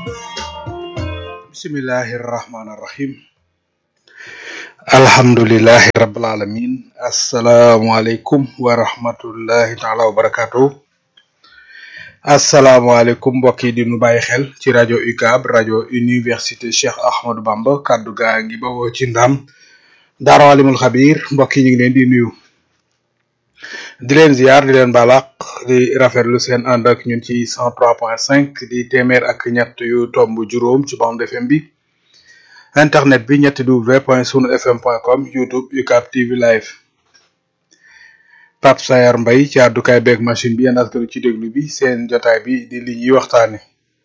bismillahi rahmaani rahim alhamdulilahi rabbil alamin asalaamualeykum wa rahmatullahi taala wa barakatuh asalaamualeykum mbokk yi di nu bàyyi xel ci rajo UCAB rajo université Cheikh Ahmadou Bamba kaddu gaa ngi bawoo ci ndam daara alimul xabir mbokk yi ñu ngi leen di nuyu di leen ziar di leen balaq di rafetlu seen ànd ak ñun ci 103.5 di téeméer ak ñett yu tomb juróom ci bande FM bi internet bi ñetti w point sunu fm point com youtube UCAB TV live Pape Sayar Mbay ci àddukaay beeg machine bi yéen askanu ci déglu bi seen jotaay bi di li ñuy waxtaane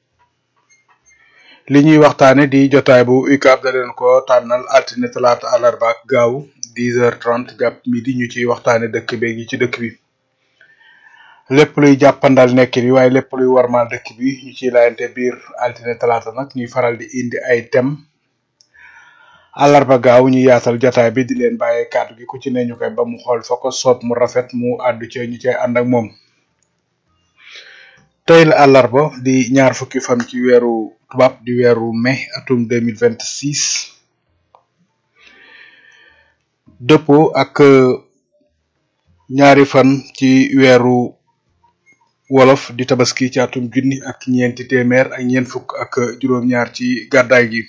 li ñuy waxtaane di jotaay bu UCAB da leen ko tànnal altine talaata àllarba ak gaaw 10h30 jàpp midi ñu ciy waxtaane dëkk beeg yi ci dëkk bi lépp luy jàppandal nekk bi waaye lépp luy warmaal dëkk bi ñu ciy laayante biir altine talaata nag ñuy faral di indi ay thème àllarba gaaw ñu yaatal jotaay bi di leen bàyyee kàddu gi ku ci ne ñu koy ba mu xool fa ko soob mu rafet mu àddu ci ñu cay ànd ak moom tey la àllarba di ñaar fukki fan ci weeru tubaab di weeru mai atum 2026 dëppoo ak ñaari fan ci weeru wolof di tabaski ci atum junni ak ñeenti téeméer ak ñeent fukk ak juróom-ñaar ci gàddaay gi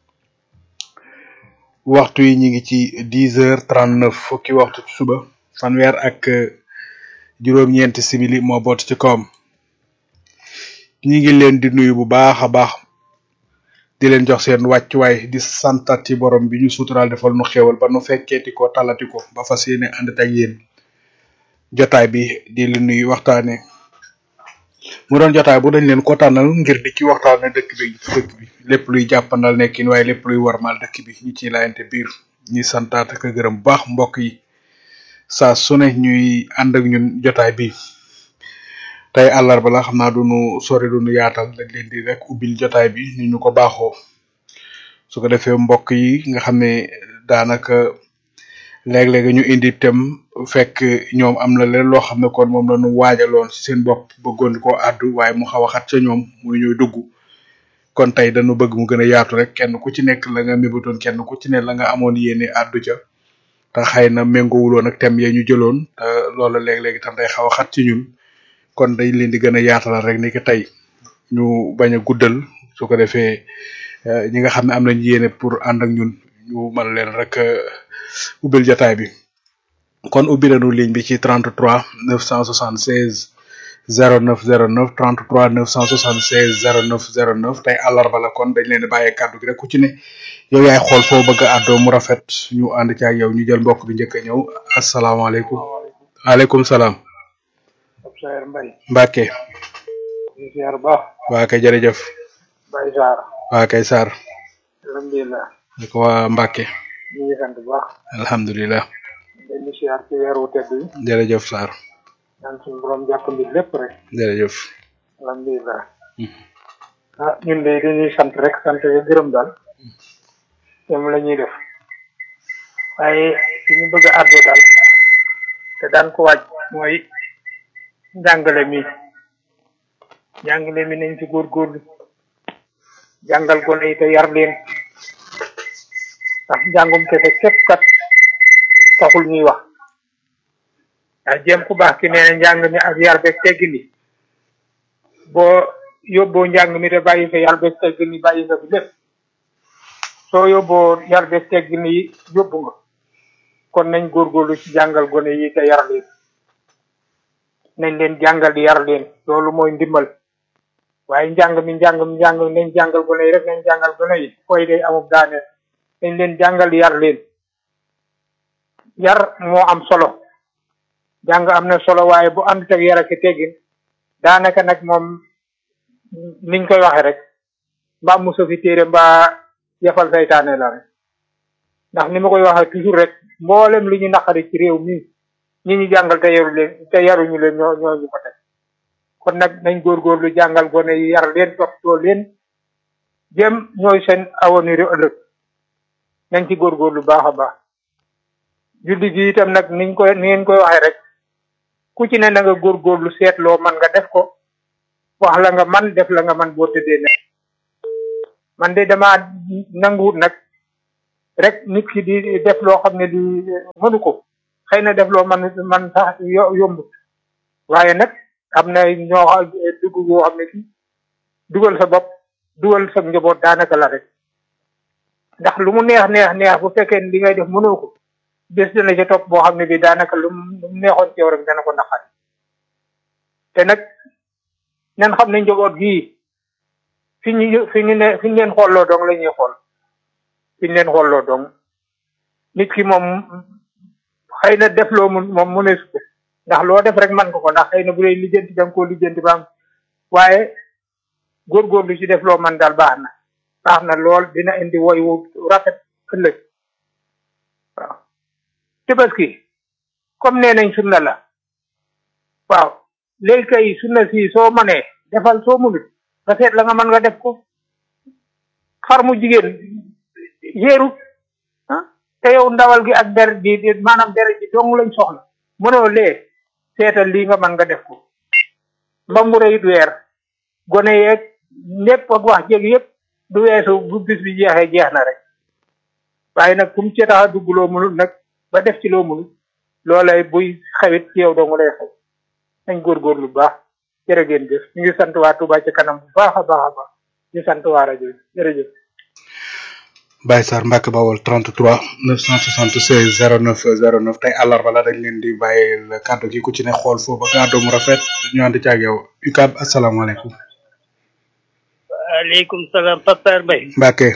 waxtu yi ñi ngi ci dix heures trente neuf fukki waxtu ci suba fanweer ak juróom-ñeenti simili moo boot ci kawam ñi ngi leen di nuyu bu baax a baax di leen jox seen wàccuwaay di santati borom bi ñu suturaal defal nu xéewal ba nu fekkeeti ko talati ko ba fas yéene ànd ak yéen jotaay bi di li nuy waxtaane mu doon jotaay bu dañ leen ko tànnal ngir di ci waxtaane dëkk bi ci dëkk bi lépp luy jàppandal nekkin waaye lépp luy warmal dëkk bi ñu ciy laayante biir ñuy santaat ak gërëm bu baax mbokk yi saa su ne ñuy ànd ak ñun jotaay bi tey àllarba la xam naa duñu sori duñu yaatal dañ leen di rek ubbil jotaay bi ni ñu ko baaxoo su ko defee mbokk yi nga xam ne daanaka léeg-léeg ñu indi tem fekk ñoom am na leen loo xam ne kon moom la ñu waajaloon ci seen bopp bëggoon koo àddu waaye mu xaw a xat ca ñoom muy ñuy dugg kon tey dañu bëgg mu gën a yaatu rek kenn ku ci nekk la nga mébatoon kenn ku ci ne la nga amoon yéene àddu ca te xëy na méngoowuloon ak tem ya ñu jëloon te loolu léeg-léeg itam day xaw a xat ci ñun kon dañ leen di gën a yaatalal rek ni ki tey ñu bañ a guddal su ko defee ñi nga xam ne am nañ yéene pour ànd ak ñun ñu mën leen rek ubbil jotaay bi kon ubbi nañu ligne bi ci 33 976 09 09 33 976 09 09 tey àllarba la kon dañ leen di bàyyee kàddu gi rek ku ci ne yow yaay xool foo bëgg a àddoo mu rafet ñu ànd ci ak yow ñu jël mbokk bi njëkk a ñëw asalaamaaleykum waaleykum salaam Sayer Mbaye Mbacke di ziar baax waa kay jërëjëf Baye Sarr waa kay Sarr alhamdulilah di ko waa Mbacke ñu ngi sant bu baax alhamdulilah dañ di ziar ci weeru tedd yi jërëjëf Sarr ñaan suñu borom jàppandi lépp rek jërëjëf alhamdulilah ah ñun de dañuy sant rek sant ga gërëm daal ñoom la ñuy def waaye li ñu bëgg a àddoo daal te daan ko waaj mooy njàngale mi njàngale mi nañ ci góorgóorlu jàngal gone yi te yar leen ndax njàngum kese képp kat taxul ñuy wax ndax jéem ku baax ki nee na njàng mi ak yar beeg teggin yi boo yóbboo njàng mi te bàyyi fa yar beeg teggin yi bàyyi nga fi lépp soo yóbboo yar beeg teggin yi yóbbu nga kon nañ góorgóorlu ci jàngal gone yi te yar leen nañ leen jàngal yar leen loolu mooy ndimbal waaye njàng mi njàng mi njàng mi nañ jàngal gone yi rek nañ jàngal gone yi koy day amub daaneel nañ leen jàngal yar leen yar moo am solo jàng am na solo waaye bu ànd ak yar ak teggin daanaka nag moom niñ koy waxe rek mbaa muso fi téere mbaa yafal saytaane la rek ndax ni ma koy waxee toujours rek mboolem li ñu naqari ci réew mi ñi ñu jàngal te yaru leen te yaruñu leen ñoo ñoo ñu ko teg kon nag nañ góorgóorlu jàngal gone yi yar leen toppatoo leen jëm ñooy seen avenir ëllëg nañ ci góorgóorlu baax a baax julli gi itam nag niñ koy ni ngeen koy waxee rek ku ci ne na nga góorgóorlu seetloo man nga def ko wax la nga man def la nga man boo tëddee ne man de dama nanguwut nag rek nit ki di def loo xam ne di mënu ko xëy na def loo man man sax yombut waaye nag am na ñoo dugg boo xam ne ki dugal sa bopp dugal sa njaboot daanaka la rek ndax lu mu neex neex neex bu fekkee li ngay def mënoo ko bés dana ca topp boo xam ne bi daanaka lu mu neexoon ci yow rek dana ko naqari te nag nan xam ne njaboot gii fi ñu fi ñu ne fi ñu leen xooloo dong la ñuy xool fi ñu leen xooloo dong nit ki moom xëy na def loo mun moom mu ne su ndax loo def rek man ko ko ndax xëy na bu dee lijjanti da nga koo lijjanti ba am waaye góorgóorlu ci def loo man daal baax na baax na lool dina indi woy wu rafet ëllëg waaw tabaski comme nee nañ sunna la waaw léegi kay sunna si soo manee defal soo munut nga seet la nga mën nga def ko xar mu jigéen yéeru ah te yow ndawal gi ak der ji maanaam der ji dong lañ soxla mënoo lee seetal lii nga mën nga def ko mbambure it weer gone yeeg lépp ak wax jéeg yëpp du weesu bu bis bi jeexee jeex na rek waaye nag kum ci tax a dugg loo mënul nag ba def ci loo mënul loolay buy xewit ci yow dong lay xew nañ góorgóorlu bu baax jërë ngeen jëf ñu ngi sant waa Touba ci kanam bu baax a baax a baax ñu sant waa rajo bi jërëjëf Baye Sarr Mbacke Bawol 33 976 09 09 tey àllarba la dañ leen di bàyyi kàddu gi ku ci ne xool foofu ba kàddu mu rafet ñu ànd ci ak yow UCAB asalaamaaleykum. waaleykum salaam Papa Mbaye. Mbacke.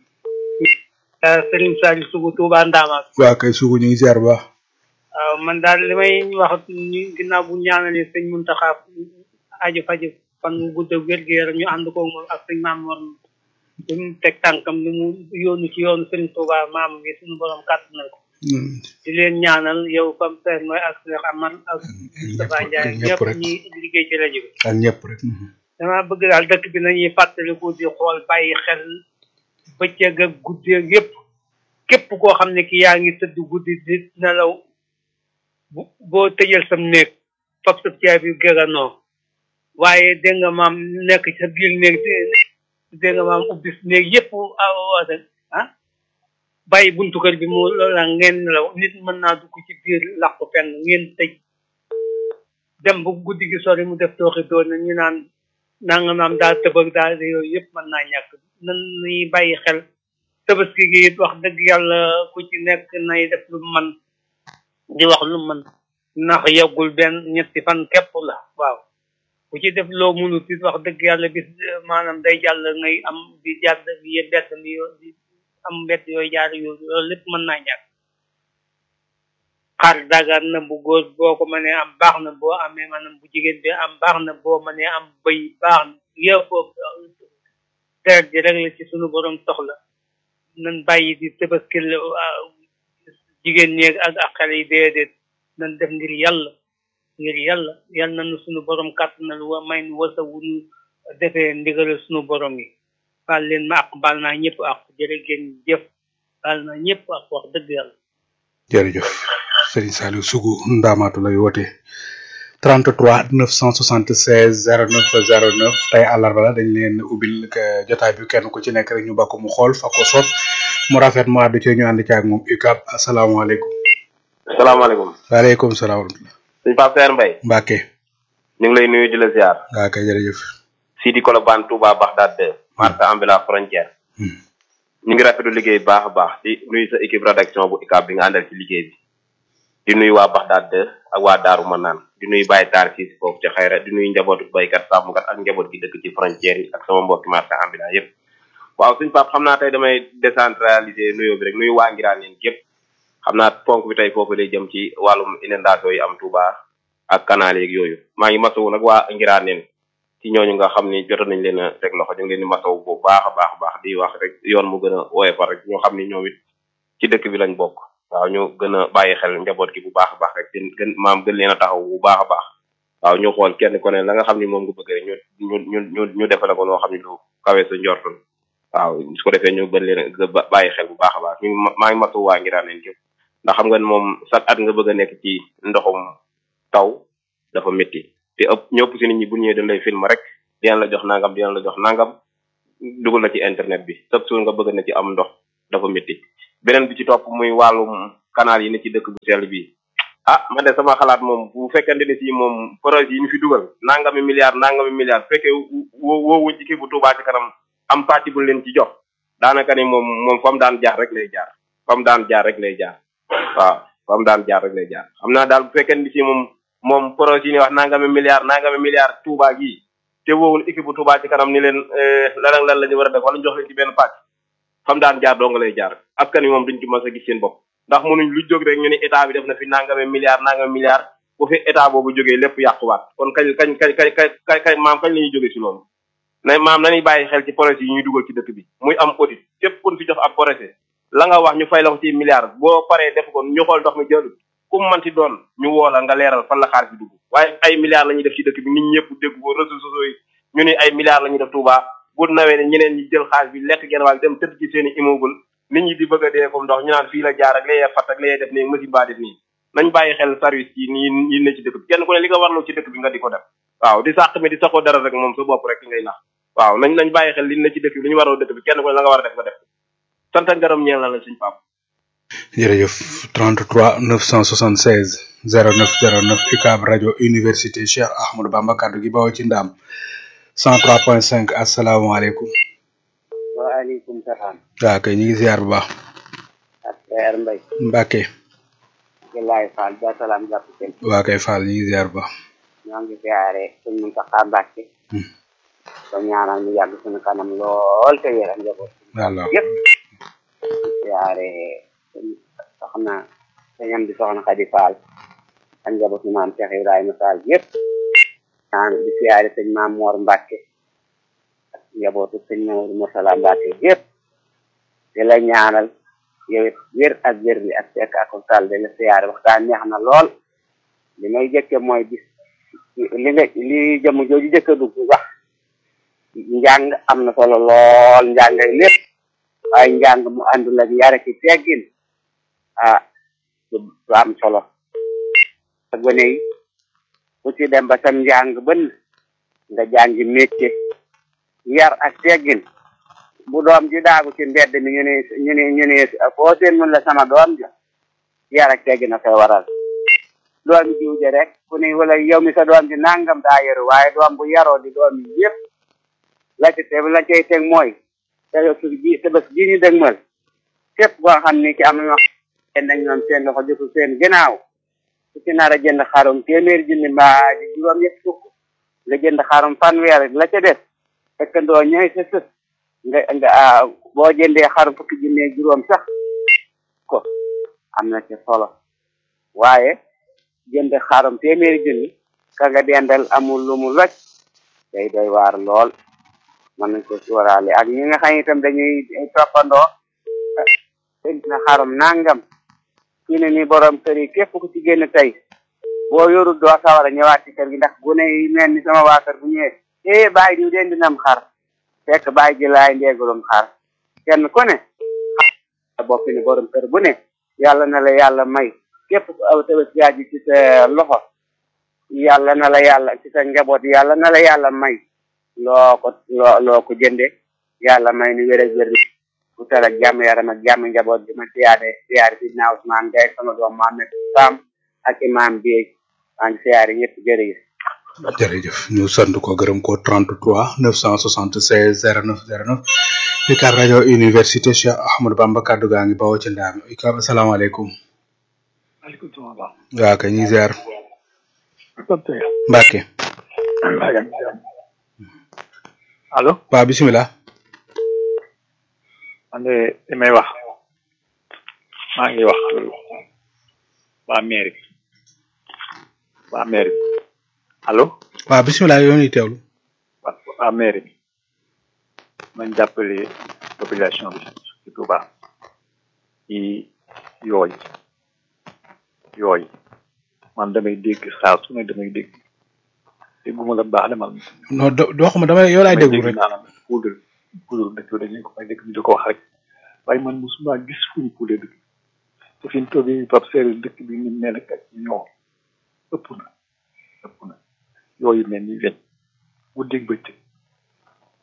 Serigne Saliou Sougou Touba Ndama. waa kay Sougou ñu ngi ziar bu baax. waaw man daal li may wax ñu ginnaaw bu ñaanalee sëñ Muntaxa aju faju fan mu gudd ak wér gu yaram ñu ànd ko moom ak sëñ maam Mor li mu teg tànkam li mu yónnu ci yoonu Serigne Touba maam bi suñu borom kàttanal ko. di leen ñaanal yow comme père mooy ak Cheikh Amar ak Moustapha Ndiaye ñëpp ñi liggéey ci rajo bi. ak ñëpp rek. dama bëgg daal dëkk bi nañuy fàttaliku di xool bàyyi xel bëccëg ak guddi ak yëpp képp koo xam ne ki yaa ngi tëdd guddi di nelaw bu boo tëjal sam néeg fab sa caabi gëranoo waaye dégg nga maam nekk sa biir néeg dégg nga maam ubbi néeg yëpp awoote ah bàyyi buntu kër bi mu loola ngeen nelaw nit mën naa dugg ci biir làqu fenn ngeen tëj dem bu guddi gi sori mu def tooxi doon ñu naan nanga maam daal tëbëg daal yooyu yëpp mën naa ñàkk nan ñuy bàyyi xel tabaski gi it wax dëgg yàlla ku ci nekk nay def lu man di wax lu man ndax yeggul benn ñetti fan képp la waaw ku ci def loo munut it wax dëgg yàlla bis maanaam day jàll ngay am di jàdd yi bett mi di am bett yooyu jaar yooyu loolu lépp mën naa ñàkk xar dagan na bu góor boo ko mënee am baax na boo amee maanaam bu jigéen bi am baax na boo mënee am bëy baax na yëpp deret ji rek la ci sunu borom soxla nan bàyyi di tëbaskil jigéen ñeeg ak ak xale yi déedéet nan def ngir yàlla ngir yàlla yal na nu sunu borom kàttanal wa may nu wasa wu nu defee ndigalal sunu borom yi baal leen ma ak baal naa ñëpp ak jërë ngeen jëf baal naa ñëpp ak wax dëgg yàlla jërëjëf Serigne Saliou Sougou Ndamatou lay woote 33 976 09 09 tey àllarba la dañ leen ubbil jotaay bi kenn ku ci nekk rek ñu bakk mu xool fa ko soob mu rafet mu àddu ci ñu ànd ci ak moom UCAB asalaamaaleykum. salaamaaleykum. waaleykum salaam wa rahmatulah. sëñ Pape Seer Mbaye. Mbacke. ñu ngi lay nuyu di la ziar. waa kay jërëjëf. Sidi Kolobane Touba Bagdad 2. marché ambulance frontière. ñu ngi rafetlu liggéey bu baax a baax di nuyu sa équipe rédaction bu UCAB bi nga àndal ci liggéey bi. di nuyu waa Bagdad 2 ak waa Daaru Manaan di nuyu Baye Taar fii si foofu ci xayra di nuyu njabootu baykat sàmmkat ak njaboot gi dëkk ci frontière yi ak sama mbokki marché ambulant yëpp waaw suñ pap xam naa tey damay décentraliser nuyoo bi rek nuyu waa ngiraan leen yëpp xam naa ponk bi tey foofu lay jëm ci wàllum inondation yi am Touba ak canal yeeg yooyu maa ngi masawu nag waa ngiraan leen ci ñooñu nga xam ni jotoon nañ leen a teg loxo ñu ngi leen di masawu bu baax a baax a baax di wax rek yoon mu gën a woyofal rek ñoo xam ni ñoom it ci dëkk bi lañ bokk waaw ñu gën a bàyyi xel njaboot gi bu baax a baax rek gën gën maam gën leen a taxaw bu baax a baax waaw ñu xool kenn ku ne la nga xam ni moom nga bëgg rek ñu ñu ñu ñu ñu defale ko noo xam ni lu kawe sa njortoon waaw su ko defee ñu gën leen a bàyyi xel bu baax a baax ñu maa ngi matu waa ngiraan leen képp ndax xam nga ne moom chaque at nga bëgg a nekk ci ndoxum taw dafa métti te ëpp ñëpp si nit ñi bu ñëwee dañ lay film rek dinañ la jox nangam dinañ la jox nangam dugal na ci internet bi chaque jour nga bëgg na ci am ndox dafa métti beneen bi ci topp muy wàllum canal yi ne ci dëkk bu sell bi ah man de sama xalaat moom bu fekkente ne si moom projet yi ñu fi dugal nangami milliards nangami milliards fekkee woo woowuñ ci kii bu Touba ci kanam am pàcc bu leen ci jox daanaka ni moom moom fa mu daan jaar rek lay jaar fa mu daan jaar rek lay jaar waaw fa mu daan jaar rek lay jaar xam naa daal bu fekkee ni si moom moom projet yi ni wax nangami milliards nangami milliards Touba gii te woowul équipe bu Touba ci kanam ni leen lan ak lan la ñu war a def wala ñu jox leen ci benn pàcc fa mu daan jaar doo nga lay jaar askan wi moom duñ ci mës a gis seen bopp ndax mënuñ lu jóg rek ñu ni état bi def na fi nangami milliards nangami milliards bu fi état boobu jógee lépp yàquwaat kon kañ kañ kañ kañ kañ kañ maam kañ la ñuy jógee si loolu na maam nañuy bàyyi xel ci projet yi ñuy dugal ci dëkk bi muy am audit képp kun fi jox ab projet la nga wax ñu fay la ko ci milliards boo paree def ko ñu xool ndox mi jël ku mu manti doon ñu woo la nga leeral fan la xaalis bi dugg waaye ay milliards la ñuy def ci dëkk bi nit ñëpp dégg ko réseaux sociaux yi ñu ni ay milliards la ñuy def Touba bu nawee ne ñeneen ñi jël xaalis bi lekk genn wàll dem tëdd ci seen i immeuble nit ñi di bëgg a dee comme ndox ñu naan fii la jaar ak layee fat ak layee def nii machine baa def nii nañ bàyyi xel service yi nii yi ne ci dëkk bi kenn ku ne li nga warloo ci dëkk bi nga di ko def waaw di sàq mi di saxoo dara rek moom sa bopp rek ngay nax waaw nañ nañ bàyyi xel li ne ci dëkk bi li ñu warloo dëkk bi kenn ku ne la nga war a def nga def sant ak gërëm ñeel na la suñ pap jërëjëf 33 976 09 09 UCAB rajo université Cheikh Ahmadou Bamba kaddu gi bawoo ci ndaam 103.5 asalaamaaleykum. waaleykum salaam. waaw kay ñu ngi ziar bu baax. ak Seer Mbay. Mbacke. Gilaay Fall ba salaam jàpp seen. waa kay Fall ñu ngi ziar bu baax. ñoo ngi ziare suñ Muntaxa Mbàkke. ko ñaanal mu yàgg suñu kanam lool te wéral njaboot. waaw yëpp. ziare soxna sañam di soxna Xadi Fall. ak njabootu maam Cheikh Ibrahima Fall yëpp. ñaan di ziare sëñ maam Mor Mbàkke. ak njabootu sëñ Mor Murtala Mbàkke yëpp. di la ñaanal yow it wér ak wér li ak fekk ak sal de la siyaare waxtaan neex na lool li may jëkke mooy bis li nga li jëm jooju jëkk a dugg wax njàng am na solo lool njàngay lépp waaye njàng mu àndul ak yare ki teggin ah du am solo ak gone yi ku ci dem ba sam njàng bën nga jàngi métier yar ak teggin bu doom ji daagu ci mbedd mi ñu ne ñu ne ñu ne foo seen mun la sama doom ja yar ak teggi na koy waral doom jiw ji rek ku ne wala yow mi sa doom ji nangam daa yaru waaye doom bu yaroo di doom yi yëpp la ci te la cay teg mooy te ji te bés ji ñu dëgmal képp koo xam ni ci am na ñoo nañ ñoom seen loxo jotul seen ginnaaw ku ci nar a jënd xarum téeméer junni mbaa di juróom ñett fukk nga jënd xarum fanweer la ca def fekkandoo ñooy sa sës nga nga boo jëndee xarum fukki junni juróom sax ko am na ci solo waaye jënd xarum téeméeri junni ka nga dendal amul lu mu loj day doy waar lool mën nañ ko suuraale ak ñi nga xam itam dañuy toppandoo jënd na xarum nangam fii ne nii borom kër yi képp ku ci génn tey boo yorul doo sawar a ñëwaat ci kër gi ndax gune yi mel ni sama waa kër bu ñëwee eh bàyyi diw den dinam xar fekk bàyyi ji laay ndeegulum xar kenn ku ne bopp ni borom kër bu ne yàlla na la yàlla may képp ku aw tabaski ji ci sa loxo yàlla na la yàlla ci sa njaboot yàlla na la yàlla may loo ko loo loo ko jënde yàlla may ni wér ak wér bu tal ak jàmm yaram ak jàmm njaboot bi ma siyaare siyaare si naa Ousmane Gaye sama doom Mohamed Sam ak imam bi maa ngi siyaare ñëpp jërëjëf jërëjëf ñu sant ko gërëm ko 33 976 09 09 UCAB rajo université Cheikh Ahmadou Bamba kaddu gaa ngi bawoo ci ndaam UCAB asalaamaaleykum. maaleykum salaam. waaw kay ñu ngi ziar. sant Mbacke. allo. waaw bisimilah. man de li may wax maa ngi wax waa mairie waa mairie allo. waaw bisimilah yow ñuy teewlu. waa waa mairie bi nañ jàppale population bi ci Touba ci yooyu yooyu man damay dégg saa su ne damay dégg dégguma la baax de man. non do doo xam damay yow laay déglu rek. maanaam poudre poudre dëkk bi dañu ko may dëkk bi di ko wax rek waaye man mosuma gis fu ñu poudre dëkk te fi ñu toogee Pape Seydou dëkk bi ni mel ak ñoo ëpp na ëpp na yooyu mel ni weñ guddeeg bëccëg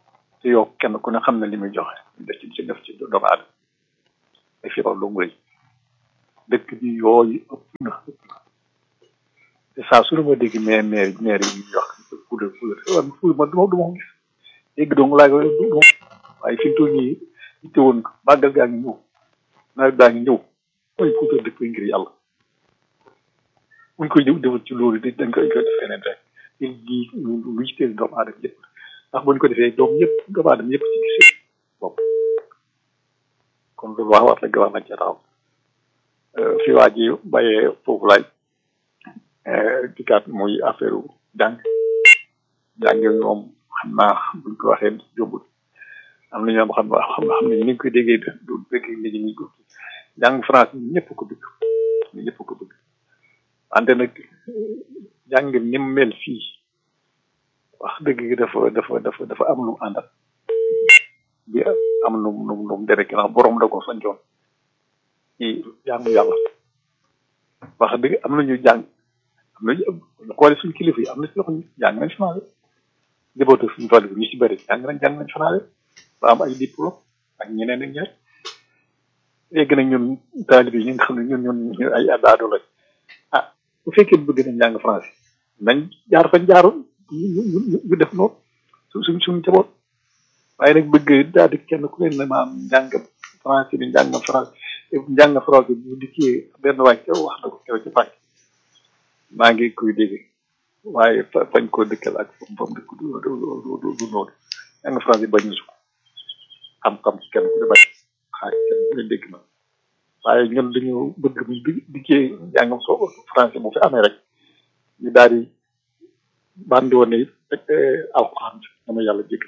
te yow kenn ku ne xam na li muy joxe def ci ci def ci doomu aadama ay feebar dong lay dëkk bi yooyu ëpp na ëpp na te saa su ne ma dégg maire maire maire yi ñuy wax puudar puudar waaye puudar man duma duma ko gis dégg dong laa koy du waaye fi mu toll nii itte woon ko màggal gaa ngi ñëw nawet gaa ngi ñëw mooy puudar dëkk bi ngir yàlla buñ koy jëf defal ci loolu dañ koy koy def feneen rek il lii lu yitteel doomu aadama yëpp ndax buñ ko defee doom yëpp doomu aadama yëpp ci gis bopp kon loolu wax war la gawar nañ ca taxaw fi waa ji bàyyee foofu laay dikkaat muy affaire jàng jàng moom xam naa buñ ko waxee jómbul am na ñoom xam xam xam ne ni ñu koy déggee du dégg nit ñi ko jàng français ñëpp ko bëgg ñëpp ko bëgg wante nag jàng ni mu mel fii wax dëgg gi dafa dafa dafa dafa am lu mu àndal bi am nu mu nu mu nu mu dere ginnaaw borom da ko sancoon ci jaamu yàlla wax dëgg am na ñu jàng am na ñu xoole suñu kilifa yi am na si yoo xam ne jàng nañ français jëbootu suñu tool bi ñu si bëri jàng nañ jàng nañ français ba am ay diplôme ak ñeneen ak ñaar léegi nag ñun taalibe yi nga xam ne ñun ñun ñu ay adaado lañ ah bu fekkee bëgg nañ jàng français nañ jaar fañ jaaroon ñu ñu ñu def noonu su suñ suñu jaboot waaye nag bëgg daal di kenn ku leen ne maam njàng français bi njàng français njàng français bu dikkee benn waay kew wax na ko kew ci pàcc maa ngi koy dégg waaye fañ koo dëkkal ak fam fam dëkk du du du du noonu njàng français bañ ñu ko xam-xam kenn ku ne bañ xaaj kenn ku ne dégg na waaye ñun dañu bëgg bu dikkee njàngam soo français bu fi amee rek ñu daal di bandi woon ne rek alxuraan dama yàlla jégg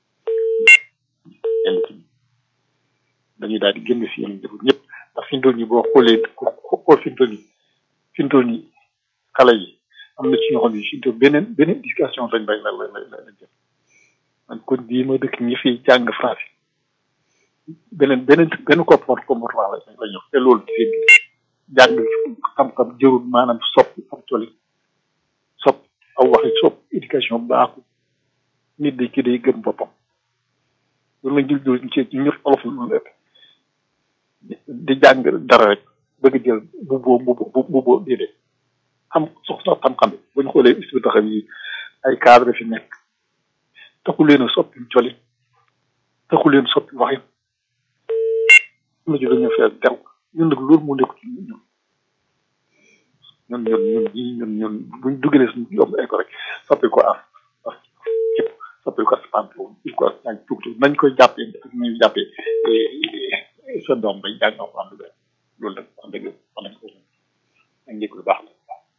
yenn ci dañuy daal di génn si yeneen jëfur ñëpp ndax fi mu toll nii boo xoolee xool fi mu toll nii fi mu toll nii xale yi am na ci ñoo xam ne fi mu toll beneen beneen éducation lañ bay la la la la jël man kon bii ma dëkk ñi fi jàng français beneen beneen benn comportement comportement la la ñu te loolu ci seen jàng xam-xam jërul maanaam soppi am toli sopp aw waxi sopp éducation baaxul nit day ki day gëm boppam loolu la jël jël ci ñu olof lu ëpp di jàng dara rek bëgg jël bu boo bu bu bu boo déedéet xam soxla xam-xam bi bu ñu xoolee isti taxaw yi ay cadre fi nekk taxu leen a soppi coli taxu leen soppi waxin am na ci dañu fees del ñun nag loolu moo nekk ci ñun ñun ñun ñun ñii ñun ñun buñ dugalee suñu yomb école rek soppi ko af af képp soppi ko aspanto il ko ñaag tuuti nañ koy jàppee ak nañ jàppee sa doom bay jàng ko am loolu nag wax dëgg wax nañ ko ak njëkk lu baax la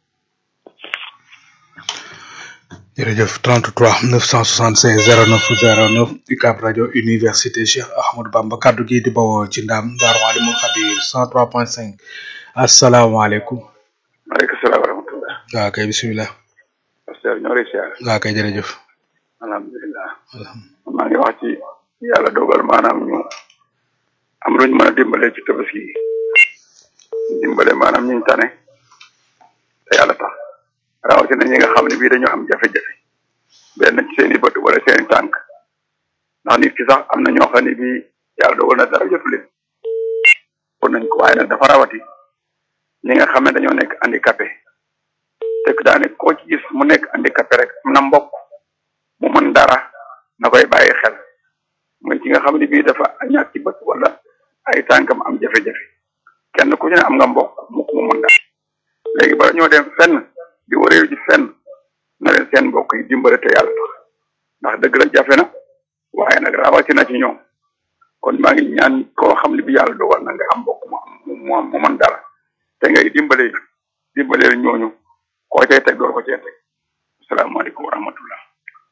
jërëjëf 33 976 09 09 UCAB rajo université Cheikh Ahmadou Bamba kaddu gi di bawoo ci ndam Daaru Alimul Xabir 103.5 asalaamaaleykum. maaleykum salaam wa rahmatulah. waaw kay bisimilah. pasteur ñoo lay siyaar. waaw kay jërëjëf. alhamdulilah. maa ngi wax ci yàlla dogal maanaam ñu am luñ mën a dimbale ci tabaski yi dimbale maanaam ñu tane te yàlla tax rawatina ñi nga xam ne bii dañoo am jafe-jafe benn ci seen i bët wala seen i tànk ndax nit ki sax am na ñoo xam ne bii yàlla dogal na dara jotu leen kon nañ ko waaye nag dafa rawati ñi nga xam ne dañoo nekk handicapé te daane koo ci gis mu nekk handicapé rek am na mbokk mu mën dara na koy bàyyi xel mooy ci nga xam ne bii dafa ñàkk ci bët wala ay tànkam am jafe-jafe kenn ku ci ne am nga mbokk mu mu mën dara léegi bala ñoo dem fenn di wareew ji fenn na leen seen mbokk yi dimbale te yàlla tax ndax dëgg la jafe na waaye nag rawatina ci ñoom kon maa ngi ñaan koo xam ne bi yàlla dogal na nga am mbokk mu am mu am mu mën dara te ngay dimbale dimbale ñooñu koo cay teg door ko cay teg asalaamaaleykum wa rahmatullah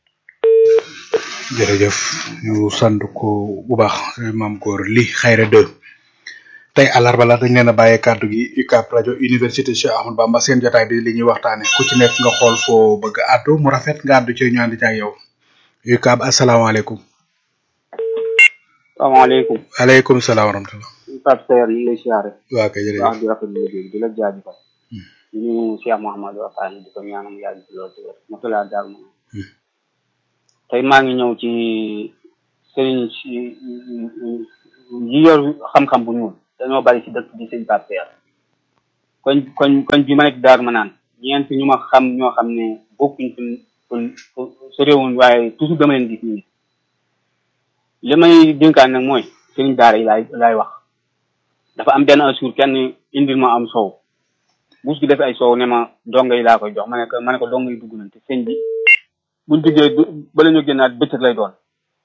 jërëjëf ñu sant ko bu baax maam góor li xayra deux tey àllarba la dañ leen a bàyyee kàddu gi UCAB rajo université Cheikh Ahmadou Bamba seen jotaay bi li ñuy waxtaane ku ci nekk nga xool foo bëgg a àddu mu rafet nga àddu ci ñu ànd ci ak yow UCAB asalaamaaleykum. salaamaaleykum. waaleykum salaam wa rahmatulah. Pape Seyer ñu ngi lay siyaare. waaw kay jërëjëf wax di rafetlu liggéey di la jaajëfal. ñu Cheikh Mouhamadou Afane di ko ñaanam yàgg ci loolu ci wér. Motala daal moom. tey maa ngi ñëw ci sëriñ si yi yor xam-xam bu ñuul dañoo bari ci dëkk bi sëñ Pape Seer koñ koñ koñ bi ma nekk daar ma naan ñeent ñu ma xam ñoo xam ne bokkuñ fi su réewuñ waaye toujours dama leen gis nii li may dénkaan nag mooy sëriñ daara yi laay laay wax dafa am benn jour kenn indil ma am soow buus gi def ay soow ne ma dongo yi laa koy jox ma ne ko ma ne ko dongo yi dugg nañ te sëñ bi buñ duggee bala ñu génnaat bëccëg lay doon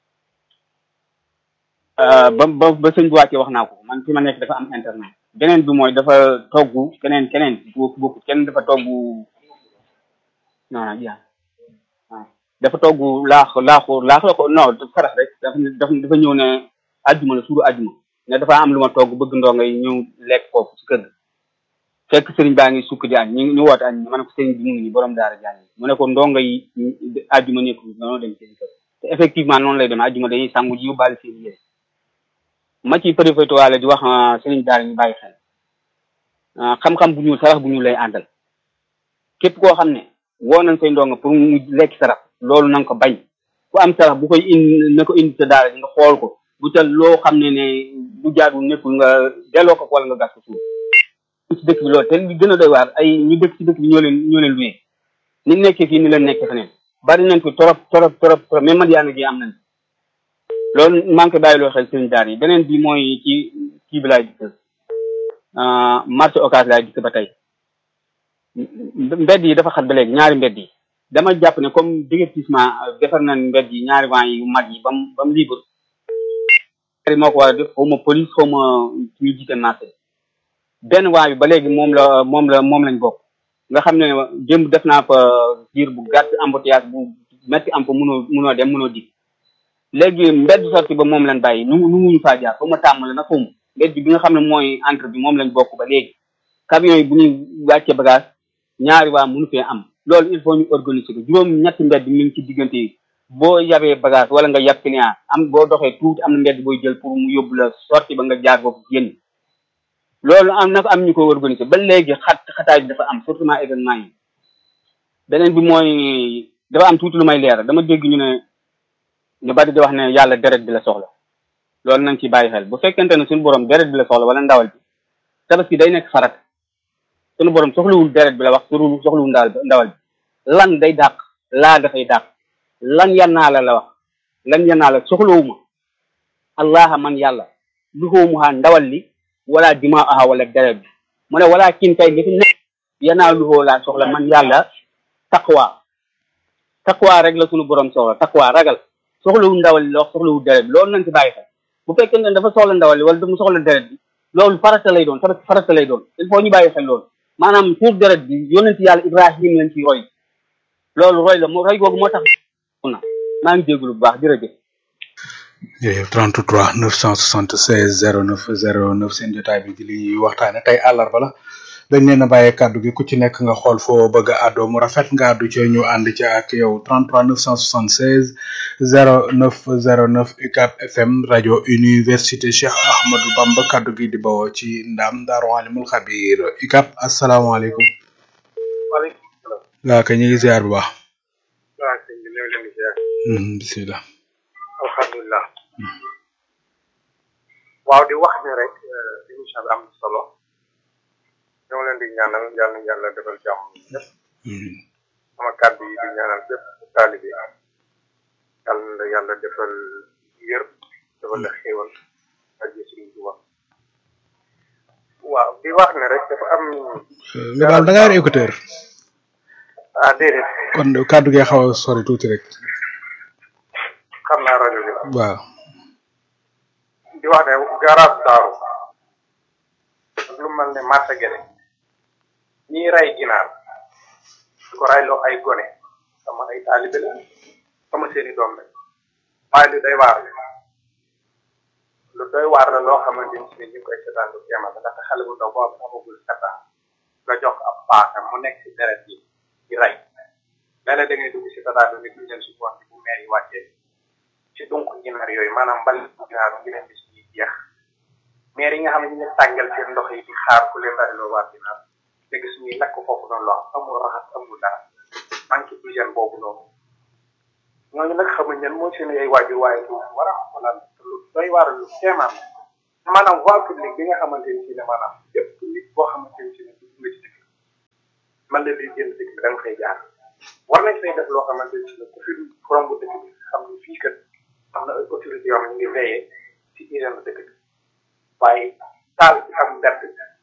ba ba ba sëñ bi wàccee wax naa ko man fi ma nekk dafa am internet beneen bi mooy dafa togg keneen keneen bokk bokk kenn dafa togg non ja waaw dafa togg laax laaxu laax la ko non faras rek dafa dafa dafa ñëw ne àjjuma la suuru àjjuma ne dafa am lu ma togg bëgg ndongo yi ñëw lekk foofu ci kër ga fekk sëriñ baa ngi sukk di añ ñu ñu woote añ ma ne ko sëriñ bi mu ngi nii borom daara jàng mu ne ko ndongo yi àjjuma nekk dañoo dem seen kër te effectivement noonu lay demee àjjuma dañuy sangu ji yóbbaale seen yére ma ci profité waale di wax sëriñ daara ñu bàyyi xel xam-xam bu ñuul sarax bu ñuul lay àndal képp koo xam ne woo nañ say ndongo pour mu lekk sarax loolu na nga ko bañ ku am sarax bu koy indi na ko indi sa daara ji nga xool ko bu tal loo xam ne ne bu jaadul nekkul nga delloo ko wala nga gas ko suuf ci dëkk bi loolu te li gën a doy waar ay ñu dëkk ci dëkk bi ñoo leen ñoo leen luyee ni nekkee fii ni leen nekkee feneen bari nañ fi torop torop torop torop même man yaa ngi am nañ loolu maa ngi koy bàyyi loo xel sëriñ daar yi beneen bi mooy ci kii bi laay dikk marché occas laay dikk ba tey mbedd yi dafa xat ba léegi ñaari mbedd yi dama jàpp ne comme divertissement defar nañ mbedd yi ñaari vent yu mag yi bam ba mu libre moo ko war a def xaw ma police xaw ma ñu jiite marché benn waa bi ba léegi moom la moom la moom lañ bokk nga xam ne démb def naa fa diir bu gàtt embouteillage bu metti am fa munoo munoo dem munoo dig léegi mbedd sorti ba moom lañ bàyyi nu nu muñu faa jaar fa ma tàmmale na xawma mbedd bi nga xam ne mooy entre bi moom lañ bokk ba léegi camion yi bu ñuy wàcce bagage ñaari waa mënu fee am loolu il faut ñu organiser ko juróom ñetti mbedd mi ngi ci diggante yi boo yabee bagage wala nga yab client am boo doxee tuuti am na mbedd booy jël pour mu yóbbu la sorti ba nga jaar foofu génn loolu am na ko am ñu ko organiser ba léegi xat xataay bi dafa am surtout événement yi beneen bi mooy dafa am tuuti lu may leeral dama dégg ñu ne ñu bari di wax ne yàlla deret bi la soxla loolu nañ ci bàyyi xel bu fekkente ne suñu borom deret bi la soxla wala ndawal bi tabaski day nekk farat suñu borom soxlawul deret bi la wax surul soxlawul ndawal ndawal bi lan day dàq laa dafay dàq lan yannaa la la wax lan yannaa la soxlawuma allaha man yàlla luxoomuhaa ndawal li wala dima aha wala deret bi mu ne wala kin kay li fi nekk yanaa luxoo laa soxla man yàlla taqwa taqwa rek la suñu borom soxla taqwa ragal soxlawul ndawal li la wax soxlawul deret bi loolu nañ ci bàyyi xel bu fekkee ne dafa soxla ndawal li wala dafa soxla deret bi loolu farata lay doon farata farata lay doon il faut ñu bàyyi xel loolu maanaam pour deret bi yonent yàlla ibrahim lañ ci roy loolu roy la moo roy googu moo tax na maa ngi jégalu bu baax jërëjëf jërëjëf 33 976 09 09 seen jotaay bi di li ñuy waxtaane tey àllarba la dañ leen a bàyyee kàddu gi ku ci nekk nga xool foo bëgg a àddoo mu rafet nga àddu ci ñu ànd ci ak yow 33 976 09 09 UCAB FM rajo université Cheikh Ahmadou Bamba kàddu gi di bawoo ci ndam Daaru Alimul Xabir UCAB asalaamaaleykum. waaleykum salaam. waa kay ñu ngi ziar bu baax. waaw sëñ bi ñoo leen di ziar. bisimilah. alhamdulilah. waaw di wax ne rek émission bi am na solo. ñoo leen di ñaanal yàlla na yàlla defal jàmm ñëpp. sama kàddu yi di ñaanal bépp taalibe yàlla na yàlla defal wér defal la xéewal ak Sëriñ Tuuba waaw di wax ne rek dafa am. nga daal da ngaa yor écouteur. ah déedéet. kon kàddu gi xaw a sori tuuti rek. xam naa rajo bi. waaw. di wax ne garage daaru lu mel ne marché gene ñiy rey ginaar di ko rayloo ay gone sama ay taalibe la sama seeni doom la waaye lu doy waar la lu doy waar la loo xamante ni si ñu ngi koy seetaan lu kéemal ndaxte xale bu ndaw boo amagul sept ans nga jox ab paaka mu nekk si deret yi di rey léeg-léeg da ngay dugg si tataanu nit ñu leen si bon bu meer yi wàccee ci donc ginaar yooyu maanaam mbal ginaar ngi leen di si jeex meer yi nga xam ne ñu ngi tàngal seen ndox yi di xaar ku leen rayloo waa ginaar te gis ñuy lakk foofu noonu loo amul raxas amul dara manque d'hygiène boobu noonu ñooñu nag xamuñ ñan mooy seen ay waajur waaye lu war a xoolal lu doy waar lu kéemaan maanaam voie publique bi nga xamante ni si ne maanaam yëpp nit boo xamante ni si ne dugg nga ci dëkk man la liy génn dëkk bi da nga fay jaar war nañ fay def loo xamante ni si ne ku fi romb dëkk bi xam ni fii kat am na ay autorité yoo xam ne ñu ngi veillé ci hygiène dëkk bi waaye taal bi am mbedd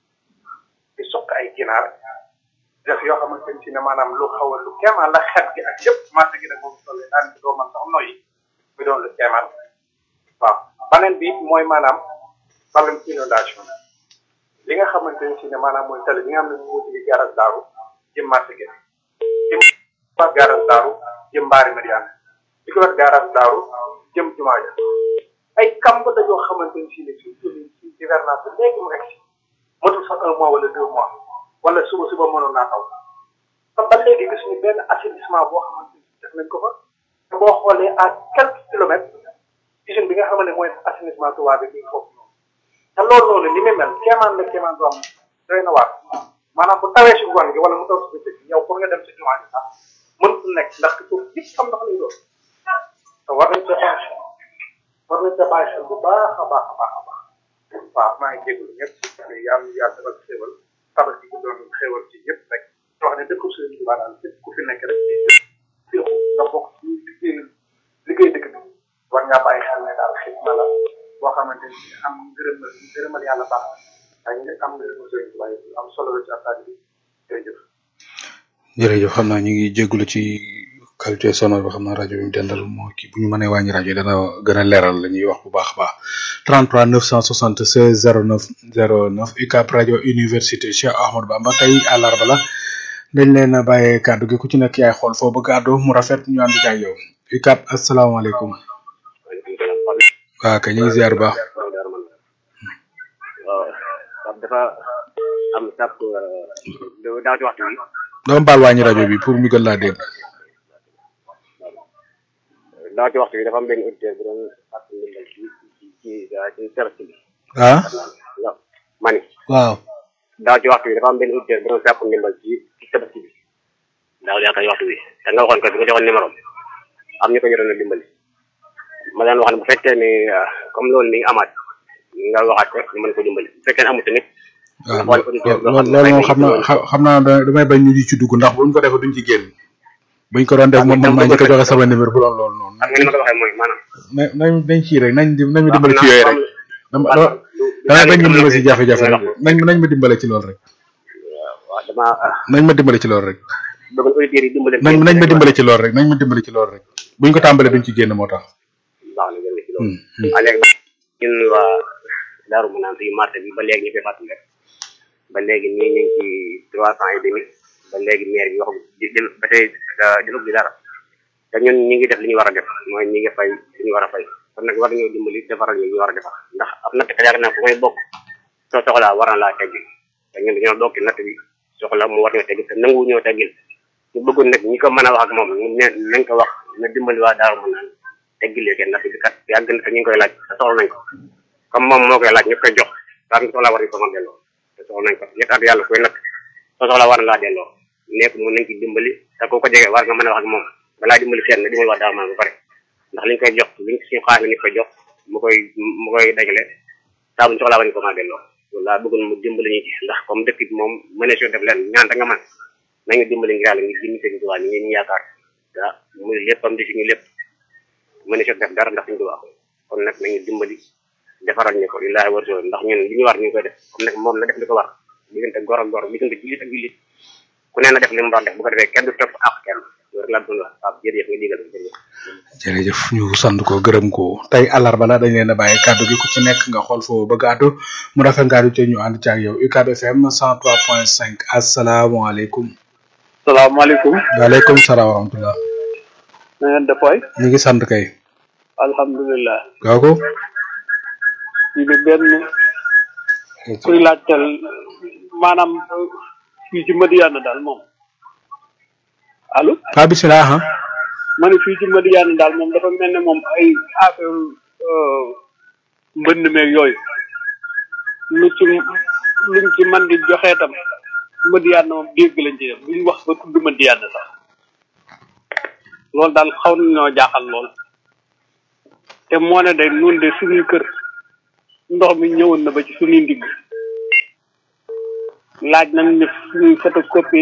di sokk ay ginaar def yoo xamante ni si ne maanaam lu xaw a lu kéemaan la xet gi ak yëpp marché gi nag moom tolle daan doo man sax noyyi muy doon lu kéemaan waaw beneen bi mooy maanaam problème inondation li nga xamante ni si ne maanaam mooy tali bi nga xam ne moo jóge garage daaru jëm marché gi jëm wax garage daaru jëm mbaari Mariane li ko wax garage daaru jëm jumaa ja ay kamb la yoo xamante ni si ne suñ jógee ci hivernage bi léegi mu egg si matul sax un mois wala deux mois wala suba suba mënoon naa taw te ba léegi gis ñu benn assainissement boo xamante ni def nañ ko fa te boo xoolee à quelques kilomètres usine bi nga xam ne mooy assainissement Touba bi bi foofu noonu te loolu noonu li muy mel kéemaan la kéemaan boo xam doy na waar maanaam bu tawee si ngoon gi wala mu taw si bëccëg yow pour nga dem si jumaa ji sax mënut nekk ndax foofu yëpp xam ndox lay doon te war nañ cee bàyyi xel war nañ cee bàyyi xel bu baax a baax a baax a baax waaw maa ngi jégalu ñëpp yàlla yàlla defal xéewal tabax gi doon xéewal ci ñëpp rek wax ne dëkk Sëriñ Tuubaa daal képp ku fi nekk rek féexu nga bokk ci liggéey liggéey dëkk bi war ngaa bàyyi xel ne daal xidma la boo xamante ni am ngërëmal ngërëmal yàlla baax na nga am ngërëmal Sëriñ Tuubaa yi am solo la ci affaire bi jërëjëf jërëjëf xam naa ñu ngi jégalu ci qualité sonore bi xam naa rajo bi mu dendal moo kii bu ñu mënee wàññi rajo dana gën a leeral la ñuy wax bu baax a baax 33 976 09 09 UCAB rajo université Cheikh Ahmadou Bamba tey àllarba la dañ leen a bàyyee kàddu gi ku ci nekk yaay xool foo bëgg àddu mu rafet ñu ànd ak yow UCAB asalaamaaleykum. waaw kay ñu ngi ziar bu baax. waaw dafa am sàpp daaw ci waxtu bi. dama baal wàññi rajo bi pour ñu gën laa dégg. daaw ci waxtu bi dafa am benn auditeur bu doon sàpp ndimbal ci ci ci ci service bi. ah. waaw mani. waaw. daaw ci waxtu bi dafa am benn auditeur bu doon sàpp ndimbal ci ci service bi. daaw yaakaar waxtu bi te nga waxoon ko bi nga joxoon numéro am ñu ko jotoon a dimbali. ma daan wax ne bu fekkee ni comme loolu mi ngi amaat nga waxaat ko ñu mën ko dimbali bu fekkee ne amut tamit. waaw loolu loolu moom xam naa xam naa damay bañ ñu di ci dugg ndax buñ ko defee duñ ci génn. buñ ko doon def moom man maa njëkk a joxe sama numéro bu doon loolu noonu. xam nga ni ma ko waxee mooy maanaam. na nañ nañ ci rek nañ nañ ma dimbale ci yooyu rek. dama damay bañ ñu ma si jafe-jafe rek nañ nañ ma dimbale ci loolu rek. waaw dama. nañ ma dimbale ci loolu rek. bëgg auditeurs yi dimbale. nañ nañ ma dimbale ci loolu rek nañ ma dimbale ci loolu rek buñ ko tàmbalee duñ ci génn moo tax. baax na jërëjëf ci loolu. waaw léegi ñun waa Darou Manane fii marché bi ba léegi ñu koy fàttali rek ba léegi nii ñu ngi ci trois cent et demi ba léegi maire bi wax jël ba tey jëlug di dara te ñun ñi ngi def li ñu war a def mooy ñi ngi fay li ñu war a fay kon nag war nañoo dimbali defaral ñu ñu war a defar ndax ab natt ka yaakaar naa fu may bokk soo soxlaa war na laa teggil te ñun dañoo bokki natt bi soxla mu war ñoo teggil te nangu ñoo teggil ñu bëggoon nag ñi ko mën a wax ak moom ne nañ ko wax na dimbali waa Darou Manane teggilee kenn natt bi kat yàgg na te ñu ngi koy laaj te soxla nañ ko comme moom moo koy laaj ñu koy jox saa ñu soxlaa war nañ ko mën delloo te soxla nañ ko ñett at yàlla koy natt soo soxlaa war na laa delloo nekk mu nañ ci dimbali te ku ko jege war nga mën a wax ak moom balaa dimbali kenn dimbali waa Darou Manane ba pare ndax liñ koy jox liñ suñu xaalis la ñu koy jox mu koy mu koy dajale saa bu ñu soxlaa war nañ ko mën a delloo loolu laa bëggoon mu dimbali ñu ci ndax comme dëkk bi moom mëne soo def leen ñaan nga man nañu dimbali ngir yàlla ngir jëmi sëñ Tuubaa ñu ñu yaakaar ah muy léppam di suñu lépp mëne soo def dara ndax suñu Tuubaa kon nag nañu dimbali defaral ñu ko lillaahi wa rasuul ndax ñun li ñu war ñu koy def comme nag moom la def li ko war diggante gor ak gor diggante jullit ak jullit ku ne na def li mu war def bu ko defee kenn du topp ak kenn loolu rek laa doon wax waaw jërëjëf nga digal jërëjëf jërëjëf ñu sant ko gërëm ko tey àllarba la dañ leen a bàyyi kàddu gi ku ci nekk nga xool foo bëgg a àddu mu rafet nga àddu ci ñu ànd ci ak yow UCAB FM 103.5 asalaamaaleykum. salaamaaleykum. waaleykum salaam wa rahmatulah. na ngeen def waay. ñu ngi sant kay. alhamdulilah. kooku. ñu ngi benn. kuy laajteel maanaam fii ci Madiana daal moom. allo. ah bisimilah. ma ne fii ci Madiana daal moom dafa mel ne moom ay affaire mbënn meeg yooyu. lu ci luñ ci man di joxe tam. Madiana moom dégg lañ ci def buñ wax ba tudd Madiana sax. loolu daal xaw nañoo jaaxal lool te moo ne day nun de suñuy kër ndox mi ñëwoon na ba ci suñuy ndigg laaj nañ ne suñuy photocopie